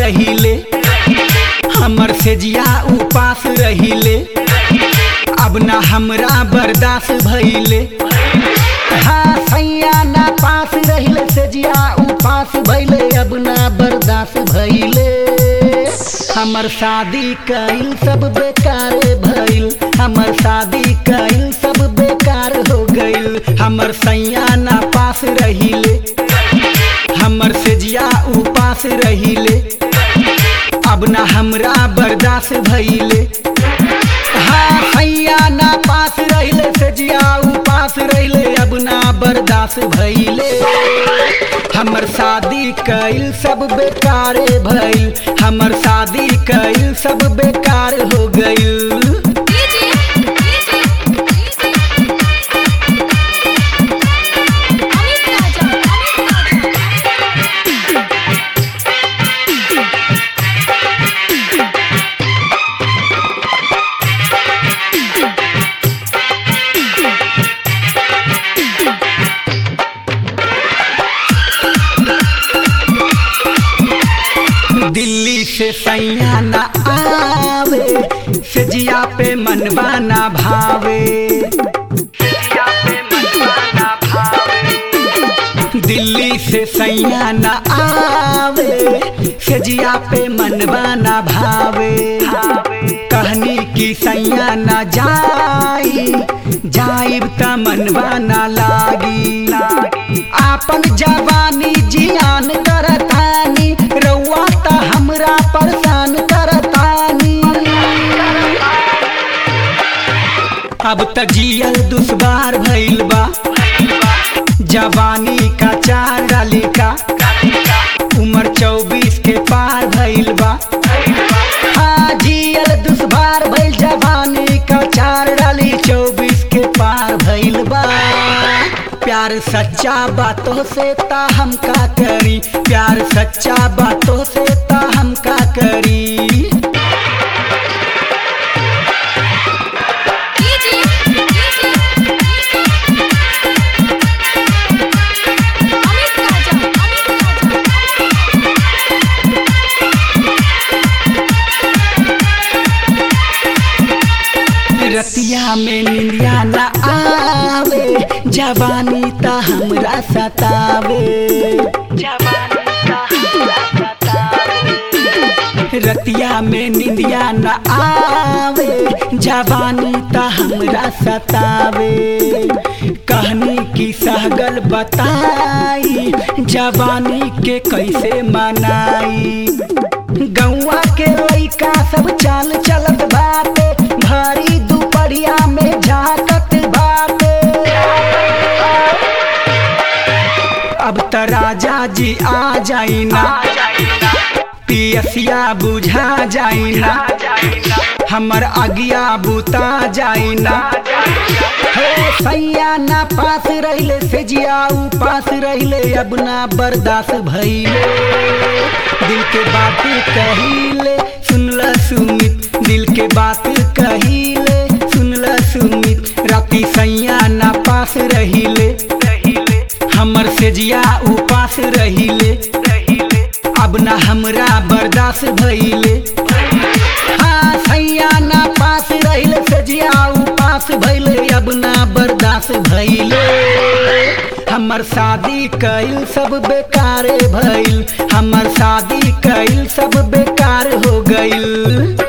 रहिले हमर सेजिया उपास रहिले अब ना हमरा बर्दाश्त भइले हाँ सैया ना पास रहिले सेजिया उपास भइले अब ना बर्दाश्त भइले हमर शादी कइल सब बेकार भइल हमर शादी कइल सब बेकार हो गइल हमर सैया ना पास रहिले हमर सेजिया उपास रहिले अब ना हमरा बर्दाश्त भइले हाँ सैया ना पास रहिले सेजिया उपास रहिले अब ना बर्दाश्त भइले हमर शादी कइल सब बेकार भइल हमर शादी कइल सब बेकार हो गइल डीजे डीजे अमित राजा अमित राजा दिल्ली से सैया न आवे सजिया पे मनवा न भावे दिल्ली से सैया न आवे सजिया पे मनवा न भावे कहनी की सैया न जाई जाइब त मनवा न लागी आपन जवानी जियान करतानी रउआ त हमरा परेशान करतानी अब त जियल दुश्वार भइल बा जवानी का चार डाली का उम्र चौबीस के पार भइल बा हाँ जियल दुश्वार भइल जवानी का चार डाली चौबीस के पार भइल बा प्यार सच्चा बातों से ता हम का करी प्यार सच्चा बातों से ता हम का करी डीजे डीजे अमित राजा अमित राजा रतिया में निंदिया न आवे जवानी ता हमरा सतावे जवानी ता हमरा सतावे रतिया में निंदिया न आवे जवानी ता हमरा सतावे कहनी की सहगल बताई जवानी के कैसे मनाई गौवा के लइका सब चाल चलत बाटे भारी दुपहरिया में झाकत बाटे अब त राजा जी आ जाई ना पियसिया बुझा जाई ना हमर अगिया बुता जाई ना हे सैया ना पास रहिले सेजिया उपास रहिले अब ना बर्दाश्त भइले दिल के बात कहिले सुनला सुमित दिल के बात कहिले सुनला सुमित राती सैया ना पास रहिले हमर सेजिया उपास रहिले अब ना हमरा बर्दाश्त भइले हाँ सैया ना पास रहिले सजिया उपास भइले अब ना बर्दाश्त भइले हमर शादी कइल सब बेकार भइल हमर शादी कइल सब बेकार हो गइल